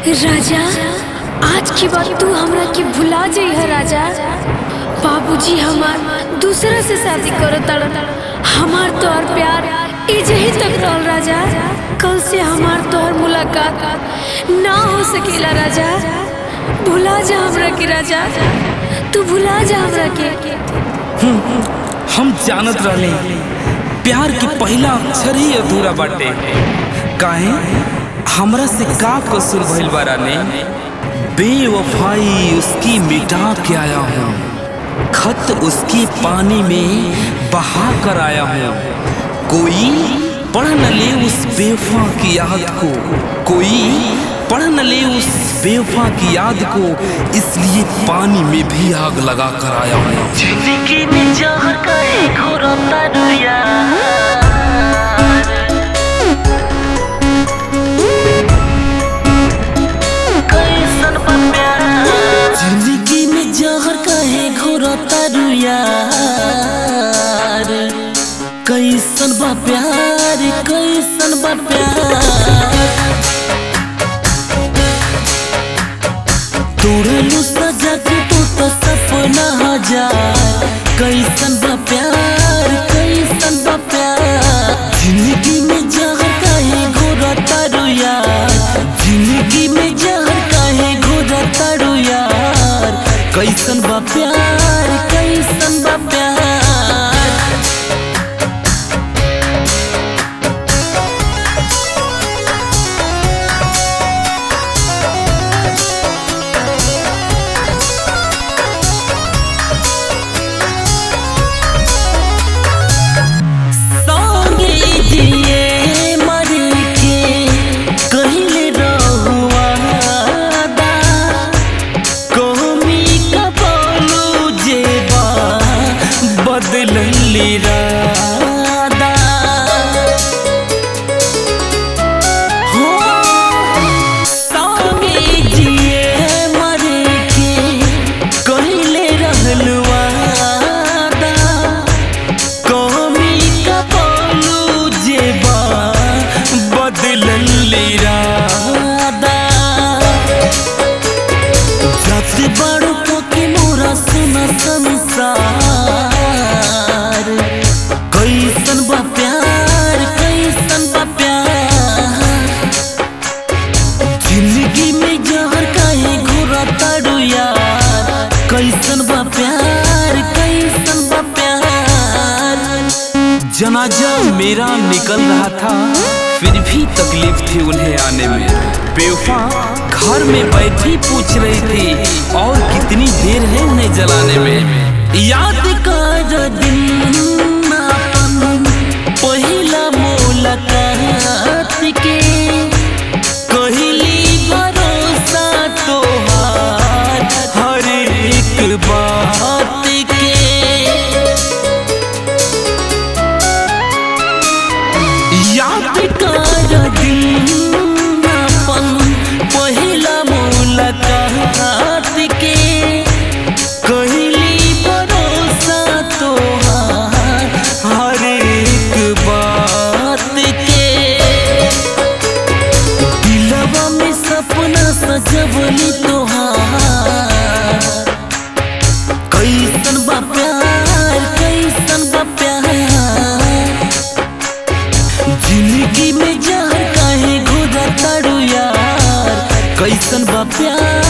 राजा आज की बात तू हमरा के भुला जइह राजा बाबूजी हमार दूसरा से शादी करो तड़न हमार तोहर प्यार इजही तक रहल राजा कल से हमार तोहर मुलाकात ना हो सकेला राजा भुला जा हमरा के राजा तू भुला जा हमरा के हम जानत रहले प्यार के पहला अक्षर ही अधूरा बाटे काहे हमरा से का कसूर भइल बारा ने बेवफाई उसकी मिटा के आया हूँ खत उसकी पानी में बहा कर आया हूँ कोई पढ़ न ले उस बेवफा की याद को कोई पढ़ न ले उस बेवफा की याद को इसलिए पानी में भी आग लगा कर आया हूँ जिंदगी में जहर कहे घोरो तरुया कैसन बा प्यार जिंदगी में जहर कहे घोरो तरुया कैसन बा प्यार कैसन बा प्यार तोड़लू सजा के तू तो सपना हजार कैसन बा प्यार कैसन बा प्यार जिंदगी में जहर काहे घोरा तारू यार जिंदगी में जहर काहे घोरा तारू यार कैसन बा प्यार कैसन बा प्यार संगे जिए मर के कहिले रहुआ दा कोमी का बोलू जेबा बदलली रादा हो संगे जिए मर के कहिले रहलुआ दा कमी का बोलू जेबा बदलली रादा जत बड़ो को के मोरा सुना संसार कैसन बा प्यार कैसन बा प्यार जिंदगी में जहर काहे घुरा ताड़ू यार कैसन बा प्यार कैसन बा प्यार जनाजा मेरा निकल रहा था फिर भी तकलीफ थी उन्हें आने में बेवफा घर में बैठी पूछ रही थी और कितनी देर है उन्हें जलाने में याद कर दिन अपन पहिला मुलाकात के कहली भरोसा तोहार हर एक बात के याद कर दिन अपन पहिला मुलाकात के कहली भरोसा तोहार हर एक बात के दिलवा में सपना सजवली तोहार कैसन बा प्यार कैसन बा प्यार जिंदगी में जहर काहे घुरा ताड़ू यार कैसन बा प्यार